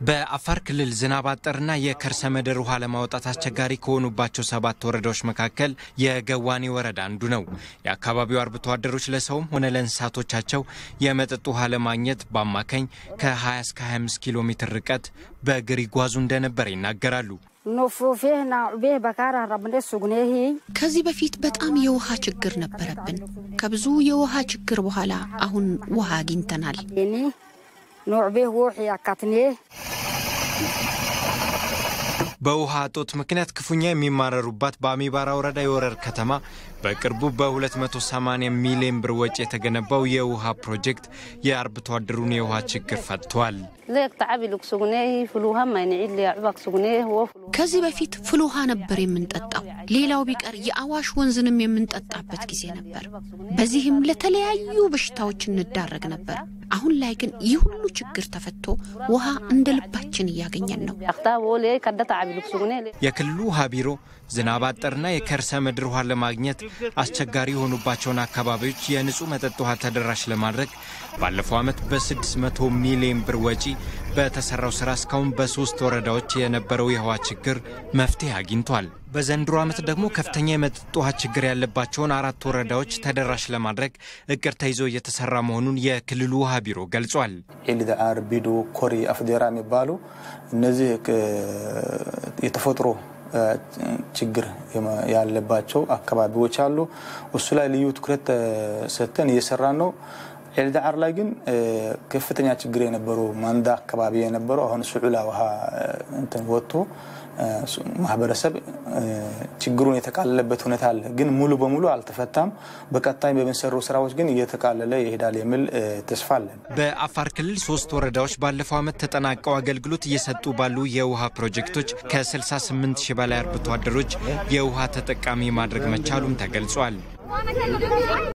በአፋር ክልል ዝናብ አጠርና የከርሰ ምድር ውሃ ለማውጣት አስቸጋሪ ከሆኑባቸው ሰባት ወረዳዎች መካከል የገዋኔ ወረዳ አንዱ ነው። የአካባቢው አርብቶ አደሮች ለሰውም ሆነ ለእንስሳቶቻቸው የመጠጥ ውሃ ለማግኘት በአማካኝ ከ20 እስከ 25 ኪሎ ሜትር ርቀት በእግር ይጓዙ እንደነበር ይናገራሉ። ከዚህ በፊት በጣም የውሃ ችግር ነበረብን። ከብዙ የውሃ ችግር በኋላ አሁን ውሃ አግኝተናል። በውሃ እጦት ምክንያት ክፉኛ የሚማረሩባት በአሚባራ ወረዳ የወረር ከተማ በቅርቡ በ280 ሚሊዮን ብር ወጪ የተገነባው የውሃ ፕሮጀክት የአርብቶ አደሩን የውሃ ችግር ፈትቷል። ከዚህ በፊት ፍል ውሃ ነበር የምንጠጣው። ሌላው ቢቀር የአዋሽ ወንዝንም የምንጠጣበት ጊዜ ነበር። በዚህም ለተለያዩ በሽታዎች እንዳረግ ነበር። አሁን ላይ ግን ይህ ሁሉ ችግር ተፈቶ ውሃ እንደ ልባችን እያገኘን ነው። የክልሉ ውሃ ቢሮ ዝናብ አጠርና የከርሰ ምድር ውሃ ለማግኘት አስቸጋሪ የሆኑባቸውን አካባቢዎች የንጹህ መጠጥ ውሃ ተደራሽ ለማድረግ ባለፈው ዓመት በ600 ሚሊዮን ብር ወጪ በተሰራው ስራ እስካሁን በሶስት ወረዳዎች የነበረው የውሃ ችግር መፍትሄ አግኝቷል። በዘንድሮ ዓመት ደግሞ ከፍተኛ የመጠጥ ውሃ ችግር ያለባቸውን አራት ወረዳዎች ተደራሽ ለማድረግ እቅድ ተይዞ እየተሰራ መሆኑን የክልሉ ውሃ ቢሮ ገልጿል። ኤልዳአር፣ ቢዶ፣ ኮሪ፣ አፍዴራ የሚባሉ እነዚህ የተፈጥሮ ችግር ያለባቸው አካባቢዎች አሉ። እሱ ላይ ልዩ ትኩረት ሰጥተን እየሰራን ነው። ኤልዳዓር ላይ ግን ከፍተኛ ችግር የነበሩ ማንዳ አካባቢ የነበረው አሁን ሱዑላ ውሃ እንትን ወጥቶ ማህበረሰብ ችግሩን የተቃለለበት ሁኔታ አለ። ግን ሙሉ በሙሉ አልተፈታም። በቀጣይ በሚሰሩ ስራዎች ግን እየተቃለለ ይሄዳል የሚል ተስፋ አለን። በአፋር ክልል ሶስት ወረዳዎች ባለፈው ዓመት ተጠናቀው አገልግሎት እየሰጡ ባሉ የውሃ ፕሮጀክቶች ከ68 ሺህ በላይ አርብቶ አደሮች የውሃ ተጠቃሚ ማድረግ መቻሉም ተገልጿል።